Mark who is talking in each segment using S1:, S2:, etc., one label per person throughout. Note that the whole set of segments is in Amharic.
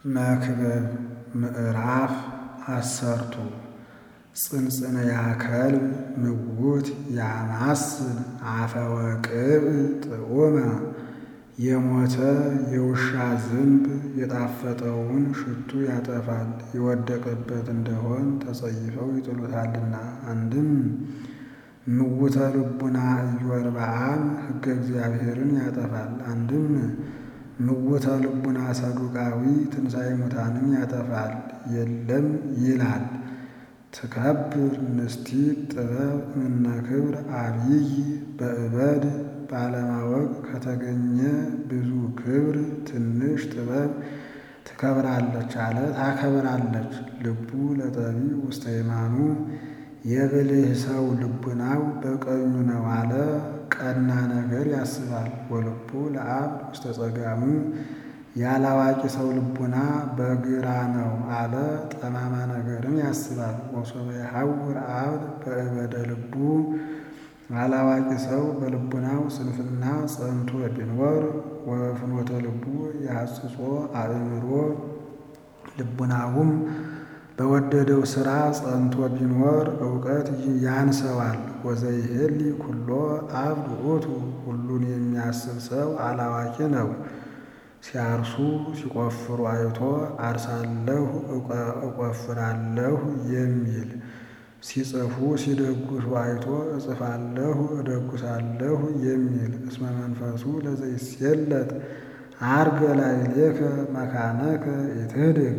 S1: መክብብ ምዕራፍ አሰርቱ ጽንጽንያ ከልብ ምውት ያማስል አፈወቅብ ጥዑመ የሞተ የውሻ ዝንብ የጣፈጠውን ሽቱ ያጠፋል የወደቀበት እንደሆን ተጸይፈው ይጥሉታልና። አንድም ምውተ ልቡና ኢዮርብዓም ሕገ እግዚአብሔርን ያጠፋል። አንድም ምውተ ልቡና ሰዱቃዊ ትንሣኤ ሙታንን ያጠፋል የለም ይላል። ትከብር ንስቲት ጥበብ እምነ ክብር አብይ በእበድ ባለማወቅ ከተገኘ ብዙ ክብር ትንሽ ጥበብ ትከብራለች አለ ታከብራለች። ልቡ ለጠቢብ ውስተ የማኑ የብልህ ሰው ልቡናው በቀኙ ነው አለ ቀና ነገር ያስባል። ወልቡ ለአብድ ውስተ ጸጋሙ ያላዋቂ ሰው ልቡና በግራ ነው አለ ጠማማ ነገርን ያስባል። ወሶበ የሐውር አብድ በእበደ ልቡ አላዋቂ ሰው በልቡናው ስንፍና ጸንቶ ቢኖር ወፍኖተ ልቡ ያጽጾ አእምሮ ልቡናውም በወደደው ሥራ ጸንቶ ቢኖር እውቀት ያንሰዋል። ወዘይሄሊ ኩሎ አብድ ውእቱ ሁሉን የሚያስብ ሰው አላዋቂ ነው። ሲያርሱ ሲቆፍሩ አይቶ አርሳለሁ እቆፍራለሁ የሚል ሲጽፉ ሲደጉሱ አይቶ እጽፋለሁ እደጉሳለሁ የሚል እስመ መንፈሱ ለዘይሴለጥ አርገ ላዕሌከ መካነከ ኢትህድግ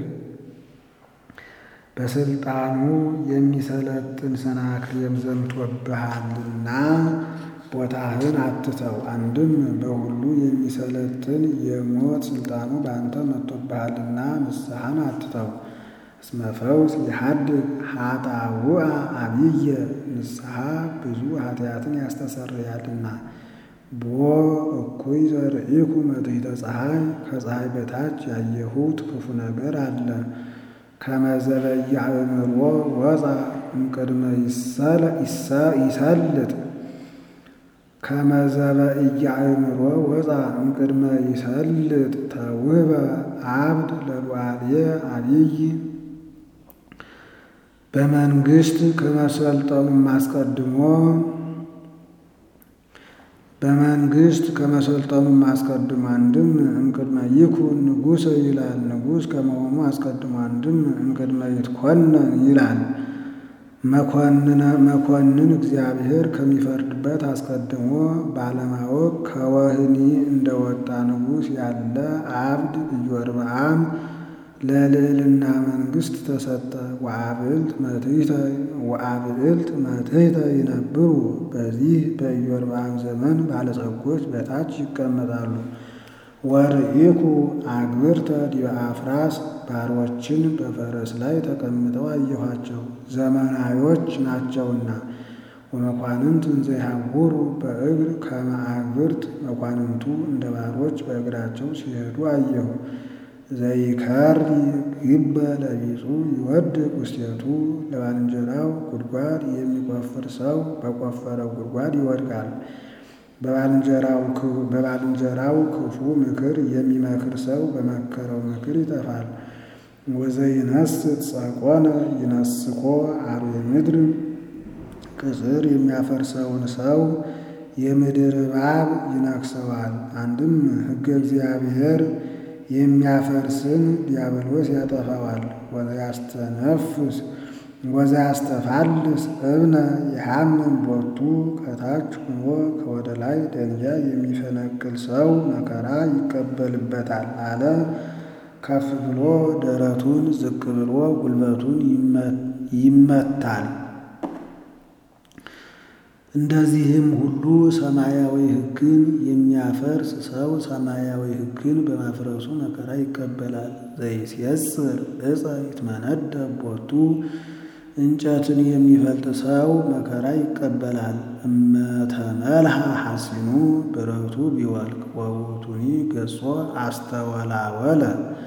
S1: በስልጣኑ የሚሰለጥን ሰናክሬም ዘምቶብሃልና ቦታህን አትተው። አንድም በሁሉ የሚሰለጥን የሞት ስልጣኑ በአንተ መጥቶብሃልና ንስሐን አትተው። እስመ ፈውስ የሐድግ ኃጣውአ አብየ ንስሐ ብዙ ኃጢአትን ያስተሰርያልና። ቦ እኩይ ዘርኢኩ መትሕተ ፀሐይ ከፀሐይ በታች ያየሁት ክፉ ነገር አለ። ከመዘበየ አእምሮ ወፃ እምቅድመ ይሰልጥ ከመዘበእየ አእምሮ ወፃ እምቅድመ ይሰልጥ ተውህበ አብድ ለሉዓልየ አብይ በመንግስት ከመሰልጠኑም አስቀድሞ በመንግስት ከመሰልጠኑም አስቀድሞ አንድም እምቅድመ ይኩን ንጉሠ ይላል። ንጉሥ ከመሆኑ አስቀድሞ አንድም እምቅድመ ይትኮነን ይላል። መኮንን እግዚአብሔር ከሚፈርድበት አስቀድሞ ባለማወቅ ከወህኒ እንደወጣ ንጉሥ ያለ አብድ ኢዮርብዓም ለልዕልና መንግስት ተሰጠ። ወአብዕልት መትሕተ ይነብሩ በዚህ በኢዮርብዓም ዘመን ባለጸጎች በታች ይቀመጣሉ። ወርኢኩ አግብርተ ዲበ አፍራስ ባሮችን በፈረስ ላይ ተቀምጠው አየኋቸው፣ ዘመናዮች ናቸውና። ወመኳንንት እንዘ ይሐውሩ በእግር ከመ አግብርት መኳንንቱ እንደ ባሮች በእግራቸው ሲሄዱ አየሁ። ዘይከሪ ግበ ለቢጹ ይወድቅ ውስቴቱ ለባልንጀራው ጉድጓድ የሚቆፍር ሰው በቆፈረው ጉድጓድ ይወድቃል። በባልንጀራው ክፉ ምክር የሚመክር ሰው በመከረው ምክር ይጠፋል። ወዘይነስት ጸቆነ ይነስኮ አርዌ ምድር ቅጽር የሚያፈርሰውን ሰው የምድር እባብ ይነክሰዋል። አንድም ሕገ እግዚአብሔር የሚያፈርስን ዲያብሎስ ያጠፋዋል። ወዘያስተነፍስ ወዘያስተፋልስ እብነ የሐምም ቦቱ ከታች ሆኖ ከወደ ላይ ደንጊያ የሚፈነቅል ሰው መከራ ይቀበልበታል አለ። ከፍ ብሎ ደረቱን ዝቅ ብሎ ጉልበቱን ይመታል። እንደዚህም ሁሉ ሰማያዊ ሕግን የሚያፈርስ ሰው ሰማያዊ ሕግን በማፍረሱ መከራ ይቀበላል። ዘይሴጽር ዕፀ ይትመነደብ ቦቱ እንጨትን የሚፈልጥ ሰው መከራ ይቀበላል። እመተመልሃ ሐሲኑ ብረቱ ቢወልቅ ወውቱኒ ገጾ አስተወላወለ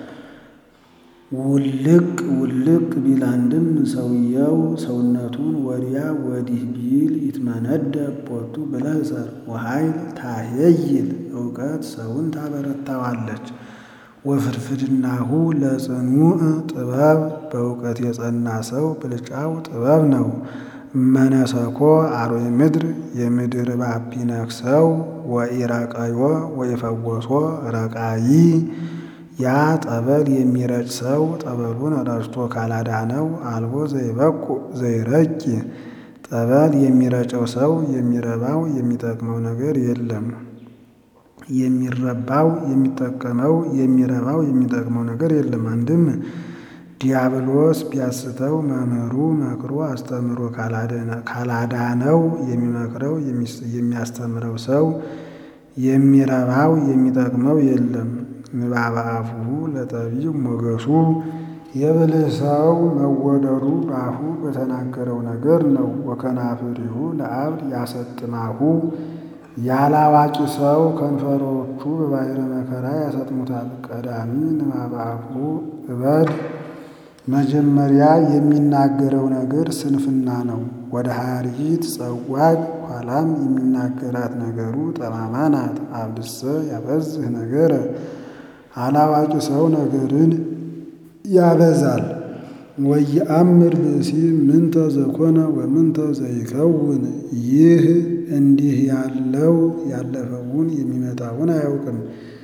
S1: ውልቅ ውልቅ ቢል አንድም ሰውየው ሰውነቱን ወዲያ ወዲህ ቢል ይትመነደብ ቦቱ ብለህ እሰር። ወኃይል ታሄይል እውቀት ሰውን ታበረታዋለች። ወፍድፍድናሁ ለጽኑዕ ጥበብ በእውቀት የጸና ሰው ብልጫው ጥበብ ነው። መነሰኮ አርዌ ምድር የምድር እባብ ቢነክሰው ወኢረቀዮ ወኢፈወሶ ረቃይ ያ ጠበል የሚረጭ ሰው ጠበሉን ረጭቶ ካላዳነው አልቦ ዘይበቁ ዘይረጭ ጠበል የሚረጨው ሰው የሚረባው የሚጠቅመው ነገር የለም። የሚረባው የሚጠቀመው የሚረባው የሚጠቅመው ነገር የለም። አንድም ዲያብሎስ ቢያስተው መምህሩ መክሮ አስተምሮ ካላዳነው የሚመክረው የሚያስተምረው ሰው የሚረባው የሚጠቅመው የለም። ንባበ አፉሁ ለጠቢብ ሞገሱ የብልህ ሰው መወደዱ በአፉ በተናገረው ነገር ነው። ወከናፍሪሁ ለአብድ ያሰጥማሁ ያላዋቂ ሰው ከንፈሮቹ በባሕረ መከራ ያሰጥሙታል። ቀዳሚ ንባበ አፉሁ እበድ መጀመሪያ የሚናገረው ነገር ስንፍና ነው። ወደ ሀሪት ጸዋግ ኋላም የሚናገራት ነገሩ ጠማማ ናት። አብድሰ ያበዝህ ነገረ አላዋቂ ሰው ነገርን ያበዛል። ወየአምር ብእሲ ምንተ ዘኮነ ወምንተ ዘይከውን ይህ እንዲህ ያለው ያለፈውን የሚመጣውን አያውቅም።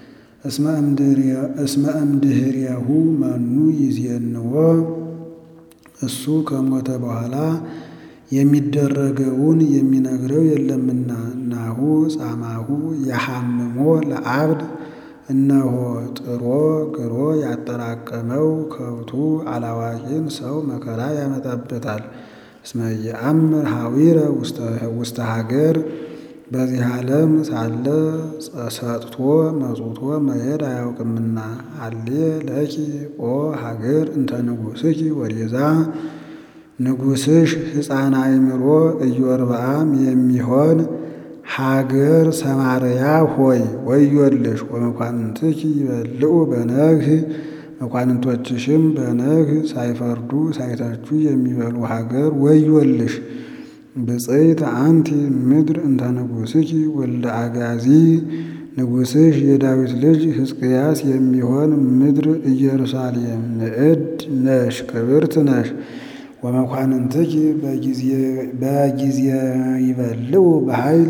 S1: እስመ እምድኅሬሁ መኑ ይዜንዎ እሱ ከሞተ በኋላ የሚደረገውን የሚነግረው የለምና። ናሁ ጻማሁ የሐምሞ ለአብድ እነሆ ጥሮ ግሮ ያጠራቀመው ከብቱ አላዋቂን ሰው መከራ ያመጣበታል። እስመ የአምር ሐዊረ ውስተ ሀገር በዚህ ዓለም ሳለ ሰጥቶ መጽውቶ መሄድ አያውቅምና። አሌ ለኪ ኦ ሀገር እንተ ንጉሥኪ ወዴዛ ንጉሥሽ ሕፃን አእምሮ ኢዮርብዓም የሚሆን ሀገር ሰማርያ ሆይ ወዮልሽ። ወመኳንንትኪ ይበልዑ በነግህ መኳንንቶችሽም በነግህ ሳይፈርዱ ሳይተቹ የሚበሉ ሀገር ወዮልሽ። ብፅዕት አንቲ ምድር እንተ ንጉሥኪ ወልደ አጋዚ ንጉሥሽ የዳዊት ልጅ ሕዝቅያስ የሚሆን ምድር ኢየሩሳሌም ንዕድ ነሽ ክብርት ነሽ። ወመኳንንትኪ በጊዜ ይበልዑ በኃይል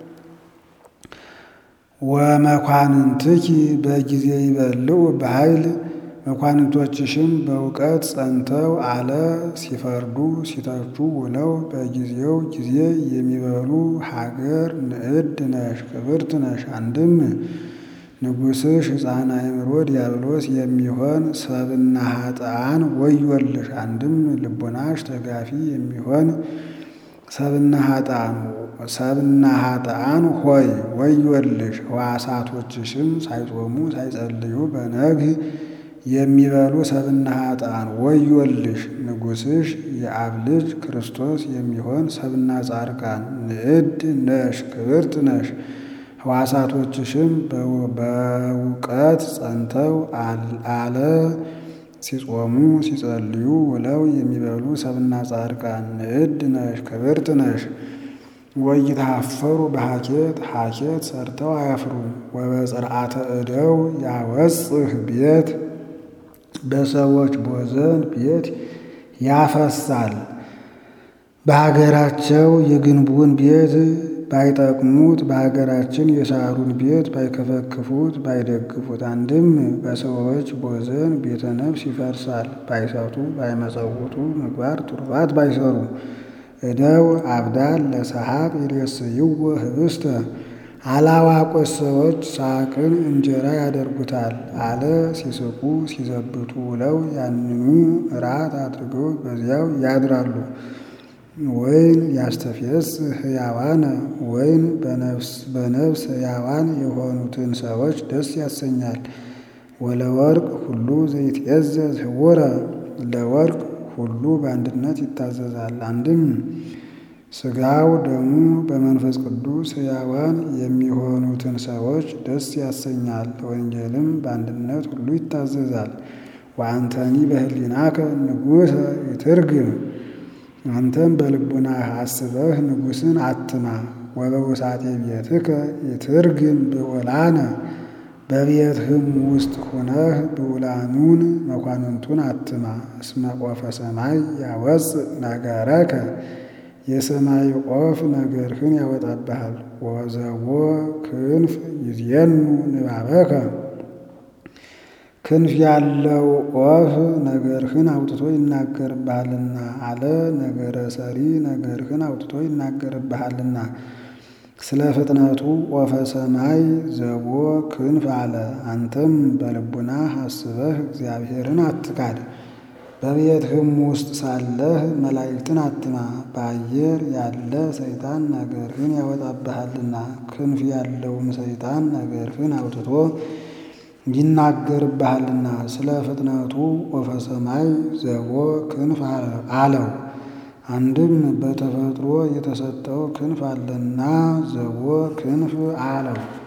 S1: ወመኳንንትኪ በጊዜ ይበልዑ በኃይል መኳንንቶችሽም በእውቀት ጸንተው አለ ሲፈርዱ ሲተቹ ውለው በጊዜው ጊዜ የሚበሉ ሀገር ንዕድ ነሽ ክብርት ነሽ። አንድም ንጉሥሽ ሕፃን አእምሮ ዲያብሎስ የሚሆን ሰብና ኃጥአን ወዮልሽ። አንድም ልቦናሽ ተጋፊ የሚሆን ሰብና ኃጥአን ሰብና ኃጥአን ሆይ ወዮልሽ። ሕዋሳቶችሽም ሳይጾሙ ሳይጸልዩ በነግህ የሚበሉ ሰብና ኃጥአን ወዮልሽ። ንጉሥሽ የአብ ልጅ ክርስቶስ የሚሆን ሰብና ጻድቃን ንዕድ ነሽ ክብርት ነሽ። ሕዋሳቶችሽም በእውቀት ጸንተው አለ ሲጾሙ ሲጸልዩ ውለው የሚበሉ ሰብና ጻድቃን ንዕድ ነሽ ክብርት ነሽ። ወይታፈሩ በሐኬት ሐኬት ሰርተው አያፍሩም። ወበጽርዓተ እደው ያወጽህ ቤት በሰዎች ቦዘን ቤት ያፈሳል። በሀገራቸው የግንቡን ቤት ባይጠቅሙት በሀገራችን የሳሩን ቤት ባይከፈክፉት ባይደግፉት። አንድም በሰዎች ቦዘን ቤተ ነፍስ ይፈርሳል። ባይሰቱ ባይመጸውቱ ምግባር ቱርፋት ባይሰሩ እደው አብዳል ለሰሐቅ ይሬስይዎ ህብስተ አላዋቆች ሰዎች ሳቅን እንጀራ ያደርጉታል አለ ሲስቁ ሲዘብቱ ውለው ያንኑ እራት አድርገው በዚያው ያድራሉ። ወይን ያስተፌስ ሕያዋነ ወይን በነፍስ ሕያዋን የሆኑትን ሰዎች ደስ ያሰኛል። ወለወርቅ ሁሉ ዘይትዔዘዝ ህቡረ ለወርቅ ሁሉ በአንድነት ይታዘዛል። አንድም ሥጋው ደሙ በመንፈስ ቅዱስ ሕያዋን የሚሆኑትን ሰዎች ደስ ያሰኛል። ወንጌልም በአንድነት ሁሉ ይታዘዛል። ወአንተኒ በህሊናከ ንጉሠ ይትርግም አንተም በልቡናህ አስበህ ንጉሥን አትማ። ወበውሳጤ ቤትከ ይትርግም ብዑላነ በቤትህም ውስጥ ሆነህ ብዑላኑን መኳንንቱን አትማ። እስመ ቆፈ ሰማይ ያወፅእ ነገረከ የሰማይ ቆፍ ነገርህን ያወጣብሃል። ወዘቦ ክንፍ ይዜኑ ንባበከ ክንፍ ያለው ቆፍ ነገርህን አውጥቶ ይናገርብሃልና አለ። ነገረ ሰሪ ነገርህን አውጥቶ ይናገርብሃልና ስለ ፍጥነቱ ቆፈ ሰማይ ዘቦ ክንፍ አለ። አንተም በልቡና አስበህ እግዚአብሔርን አትካድ። በቤትህም ውስጥ ሳለህ መላእክትን አትማ። በአየር ያለ ሰይጣን ነገርህን ያወጣብሃልና ክንፍ ያለውም ሰይጣን ነገርህን አውጥቶ ይናገርብሃልና ስለ ፍጥነቱ ቆፈ ሰማይ ዘቦ ክንፍ አለው። አንድም በተፈጥሮ የተሰጠው ክንፍ አለና ዘቦ ክንፍ አለው።